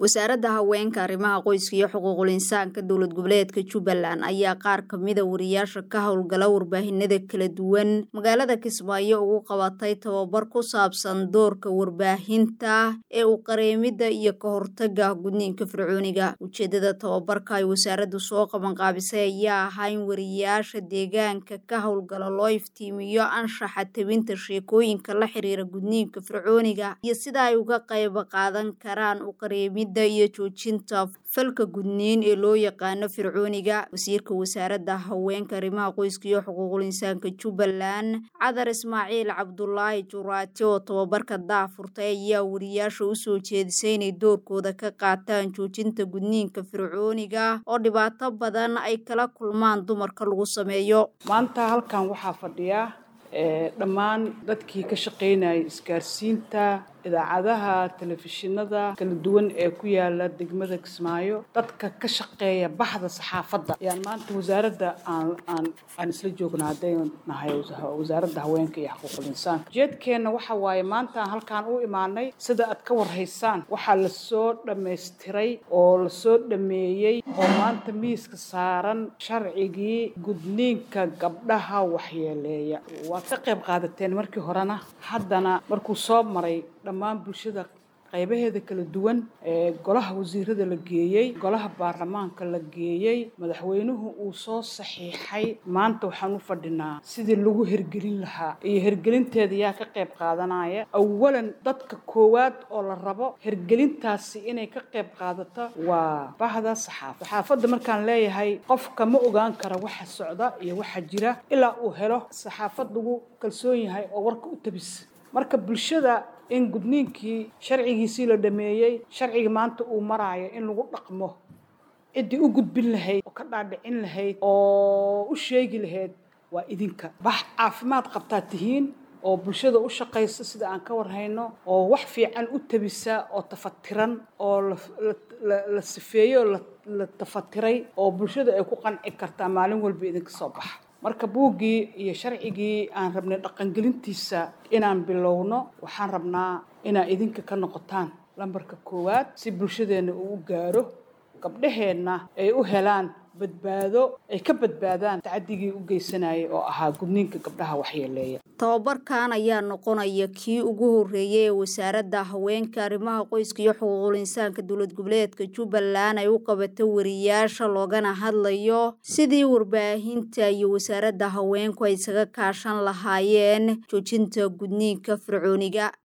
wasaaradda haweenka arrimaha qoyska iyo xuquuqul insaanka dowlad goboleedka jubbaland ayaa qaar kamida wariyaasha ka howlgala warbaahinada kala duwan magaalada kismaayo ugu qabatay tababar ku saabsan doorka warbaahinta ee u qareemidda iyo ka hortaga gudniinka fircooniga ujeedada tababarka ay wasaaraddu soo qabanqaabisay ayaa ahaa in wariyaasha deegaanka ka howlgala loo iftiimiyo anshaxa tabinta sheekooyinka la xiriira gudniinka fircooniga iyo sida ay uga qayb qaadan karaan u qareemid iyo joojinta falka gudniin ee loo yaqaano fircooniga wasiirka wasaaradda haweenka arrimaha qoyska iyo xuquuqul insaanka jubbaland cadar ismaaciil cabdulaahi juraati oo tababarka daafurtay ayaa wariyaasha usoo jeedisay inay doorkooda ka qaataan joojinta gudniinka fircooniga oo dhibaato badan ay kala kulmaan dumarka lagu sameeyo maanta halkan waxaa fadhiya dhammaan dadkii ka shaqaynayay isgaarsiinta idaacadaha telefishinada kala duwan ee ku yaala degmada kismaayo dadka ka shaqeeya baxda saxaafadda ayaan maanta wasaaradda aan aan aan isla joogna haddaynu nahay wasaaradda haweenka iyo xuquuqul insaanka ujeedkeenna waxa waaye maanta aan halkaan u imaanay sida aad ka warhaysaan waxaa lasoo dhammaystiray oo lasoo dhameeyey oo maanta miiska saaran sharcigii gudniinka gabdhaha waxyeeleeya waad ka qayb qaadateen markii horena haddana markuu soo maray dhammaan bulshada qaybaheeda kala duwan ee golaha wasiirada la geeyey golaha baarlamaanka la geeyey madaxweynuhu uu soo saxiixay maanta waxaan u fadhinaa sidii lagu hergelin lahaa iyo hergelinteeda yaa ka qayb qaadanaya awalan dadka koowaad oo la rabo hergelintaasi inay ka qayb qaadato waa bahda saxaafad saxaafadda markaan leeyahay qofka ma ogaan kara waxa socda iyo waxa jira ilaa uu helo saxaafad lagu kalsoon yahay oo warka u tabisa marka bulshada in gudniinkii sharcigiisii la dhameeyey sharcigii maanta uu maraayo in lagu dhaqmo ciddii u gudbin lahayd oo ka dhaadhicin lahayd oo u sheegi lahayd waa idinka bax caafimaad qabtaa tihiin oo bulshada u shaqaysa sida aan ka warhayno oo wax fiican u tabisa oo tafatiran oo la sifeeyo la tafatiray oo bulshada ay ku qanci kartaa maalin walba idinka soo baxa marka buuggii iyo sharcigii aan rabnay dhaqangelintiisa inaan bilowno waxaan rabnaa inaad idinka ka noqotaan lambarka koowaad si bulshadeenna uu u gaaro gabdhaheenna ay u helaan badbaado ay ka badbaadaan tacaddigii u geysanayay oo ahaa gudniinka gabdhaha waxyeeleeya tababarkan ayaa noqonaya kii ugu horreeyay ee wasaaradda haweenka arrimaha qoyska iyo xuquuqul insaanka dowlad goboleedka jubbaland ay u qabato wariyaasha loogana hadlayo sidii warbaahinta iyo wasaaradda haweenku ay isaga kaashan lahaayeen joojinta gudniinka fircooniga